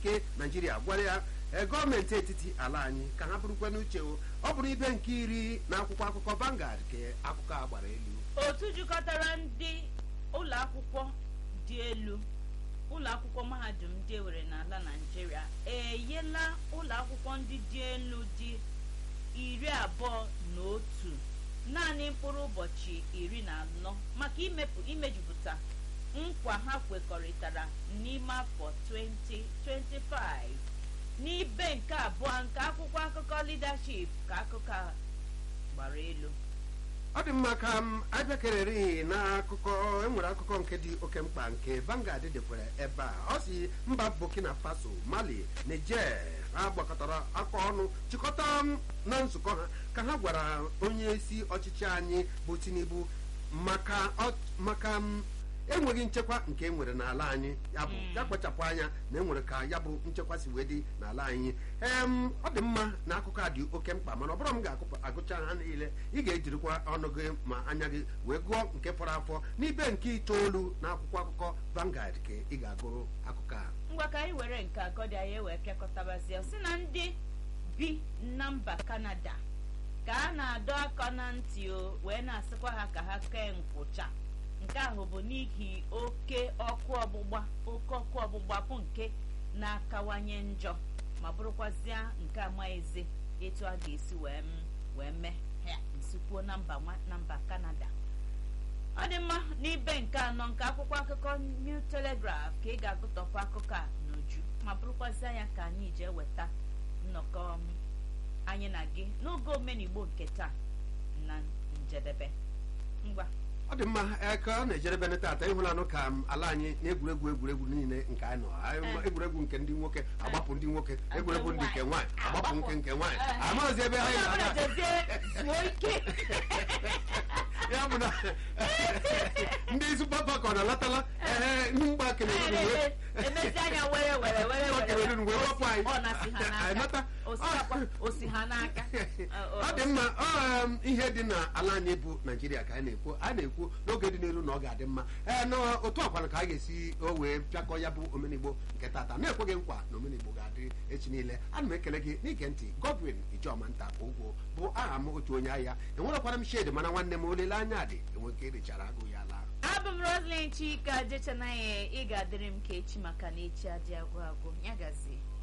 nke naijiria gwara ya ee, gọọmenti etiti ala anyị ka ha bụrụkwa n'uche o ọ bụrụ ibe nke iri na akwụkwọ akụkọ Vanguard ka akụkọ a gbara elu otu jikọtara ndị ụlọ akwụkwọ dị elu ụlọ akwụkwọ mahadum dị ewere n'ala naijiria enyela ụlọ akwụkwọ ndị dị elu dị iri abụọ na otu naanị mkpụrụ ụbọchị iri na anọ maka imepụ imejupụta nkwa ha kwekọrịtara n'ime afọ 2025 n'ibe nke abụọ nke akwụkwọ akụkọ leadership ka akụkọ a gbara elu ọ dị mma ka m abịakererighị n'akụkọ enwere akụkọ nke dị oke mkpa nke Vanguard dekwere ebe a ọ si mba Burkina Faso Mali Niger ha gbakọtara aka ọnụ chịkọta m na nzukọ ha ka ha gwara onye isi ọchịchị anyị bụ Tinubu maka ọ- maka m enweghị nchekwa nke enwere n'ala anyị ya bụ ya kpachapụ anya na enwere ka ya bụ nchekwa si wee dị n'ala anyị em ọ dị mma na akụkọ a dị oke mkpa mana ọ bụrụ m ga-agụcha ha niile ị ga-ejirikwa ọnụ gị ma anya gị wee gụọ nke fọrọ afọ n'ibe nke itoolu na akwụkwọ akụkọ Vanguard ka ị ga-agụrụ akụkọ a ngwa ka anyị were nke agọdị anyị wee pịakọtabazie si na ndị bi na mba kanada ka a na-adọ aka na ntị o wee na-asịkwa ha ka ha kee nkwụcha nke ahụ bụ n'ihi oke ọkụ ọgbụgba oke ọkụ ọgbụgba bụ nke na-akawanye njọ ma bụrụkwazịa nke amaghịzi etu a ga-esi wee m- wee mee ya nsikwuo na mba nwa- na mba kanada ọ dị mma n'ibe nke anọ nke akwụkwọ akụkọ new telegraph ka ị ga-agụtọpụ akụkọ a n'uju ma bụrụkwazịa ya ka anyị ji eweta nnọkọ um, anyị na gị n'oge omenigbo nke taa na njedebe ngwa ọ dị mma ee, ka ọ na-ejerebe tata ịhụlanụ ka m ala anyị na-egwuregwu egwuregwu niile nke anyị nọ Anyị- Eh. egwuregwu nke ndị nwoke agbapụ ndị nwoke Nke egwuregwu ndị nke nwaanyị agbapụ agbapụ. nke nke nwaanyị Eh. amaghịzi ebe anyị onye ọbụla na-aga jezie zuo ike ya bụ na ndị super falcon alatala ehe ndị mgba kemerun wee emezi anya were were were Mgba Cameroon wee wepụ anyị. ọ na-si ha Anyị nata. n'aka osikapa osi ha n'aka ọ dị mma ọ um, ihe dị n'ala anyị bụ naijiria ka a na-ekwu a na-ekwu n'oge dị n'elu na ọ ga-adị mma ee na otu ọkwana ka a ga-esi o wee pịakọ ya bụ omenigbo nke tata na-ekweghị nkwa na omenigbo ga-adị echi niile ana m ekele gị n'ige ntị godwin ijeọma nta ogwo bụ aha m otu onye ahịa enwerekwara m shedi mana nwanne m olileanya dị enwe nke erichara agụ ya laa abụ m roslyn chika jechanaghị ị ga-adịrị m ka echi maka na echi adị agwụ agwụ ya gazie